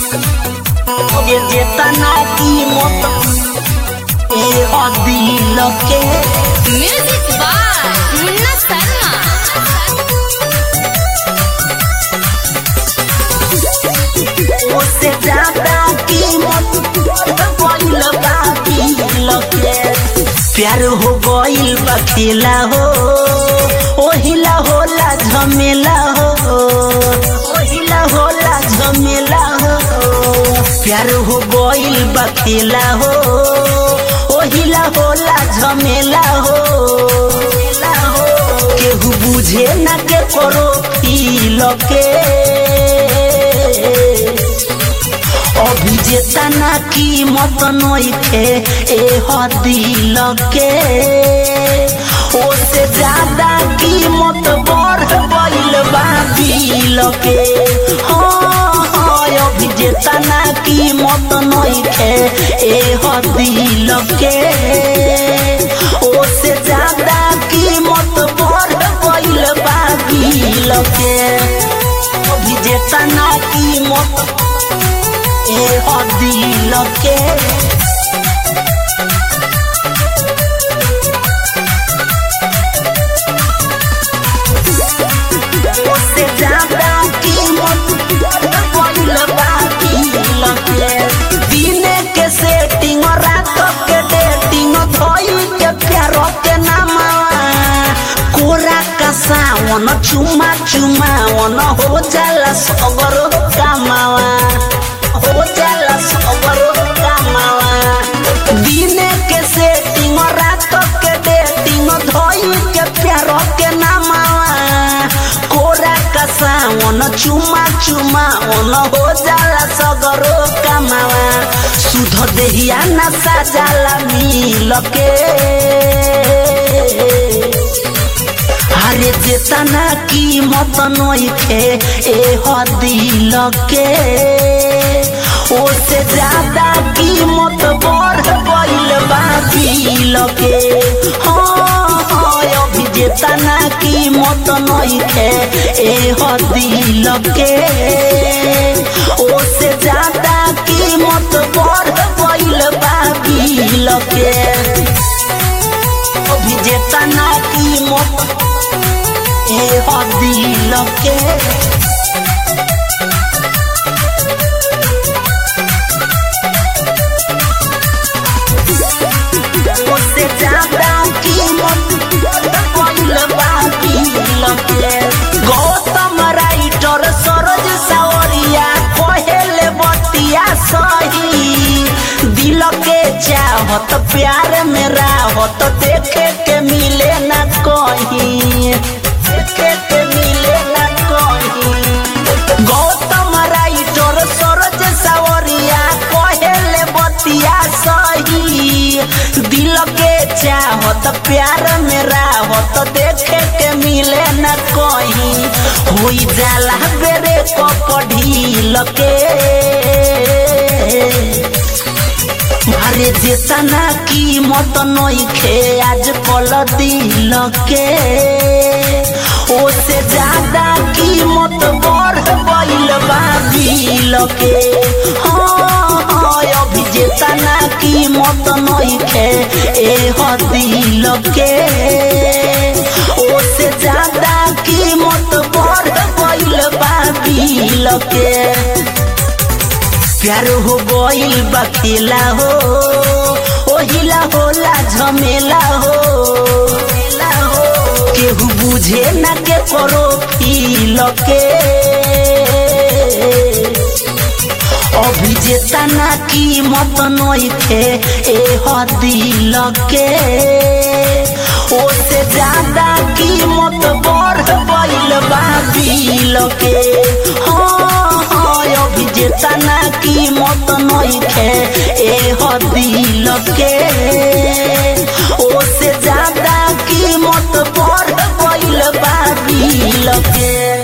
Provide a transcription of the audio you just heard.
ये जेतना कीमत ए दिल के म्यूजिक बाय मुन्ना शर्मा उससे ज्यादा कीमत गइल बा दिल के प्यार हो गइल बा खेला हो ओहिला होला झमेला हो ओहिला होला झमेला हो प्यार हो गइल बा खेला हो ओहिला होला झमेला हो केहू बुझे ना के करो फील के अभी जेतना कीमत नइखे ए दिल के ओसे ज्यादा कीमत बढ़ गइल बा दिल के हाँ हाँ अभी जेतना कीमत नइखे ए दिल के ओसे ज्यादा कीमत बढ़ गइल बा दिल के अभी जेतना कीमत ए दिल के उससे ज्यादा कीमत गइल बा दिल के दिने के सेटिंग रात के डेटिंग धोई के प्यार के नामा कोरा का सावन चुमा चुमावन हो जाला सगर कमावा हो जाला सगर कमावा दिने के सेटिंग रात के डेटिंग धोई के प्यार के नामावा कोरा का सावन चुमा चुमावन हो जाला सगरो कमावा सुध देहिया नशा जाला मिल के अरे जेतना कीमत नइखे ए दिल के ओसे ज्यादा कीमत बढ़ गइल बा दिल के हाँ हाँ अभी जेतना कीमत नइखे ए दिल के ओसे ज्यादा कीमत बढ़ गइल बा दिल के अभी जेतना कीमत ए दिल के उससे ज्यादा कीमत गइल बा दिल के गौतम राइटर सरोज सावरिया कहेले बतिया सही दिल के चाहत प्यार में राहत देखे के मिले ना कहीं देखे के मिले ना कहीं गौतम राइटर सरोज सावरिया कहेले बतिया सही दिल के चाहत प्यार में राहत देखे के मिले न कहीं होई जाला बेरे कपढ़ील के अरे जेतना कीमत नइखे आज कल दिल के ओसे ज्यादा कीमत बढ़ गइल बा दिल के हाँ हाँ अभी जेतना कीमत नइखे ए दिल के ओसे ज्यादा कीमत बढ़ गइल बा दिल के प्यार हो गइल बा खेला हो ओहिला होला झमेला हो केहू बुझे ना के करो फील के अभी जेतना कीमत नइखे ए दिल के ओसे ज्यादा कीमत बढ़ गइल बा दिल के हाँ हाँ अभी जेतना कीमत नइखे ए दिल के ओसे ज्यादा कीमत बढ़ गइल बा दिल के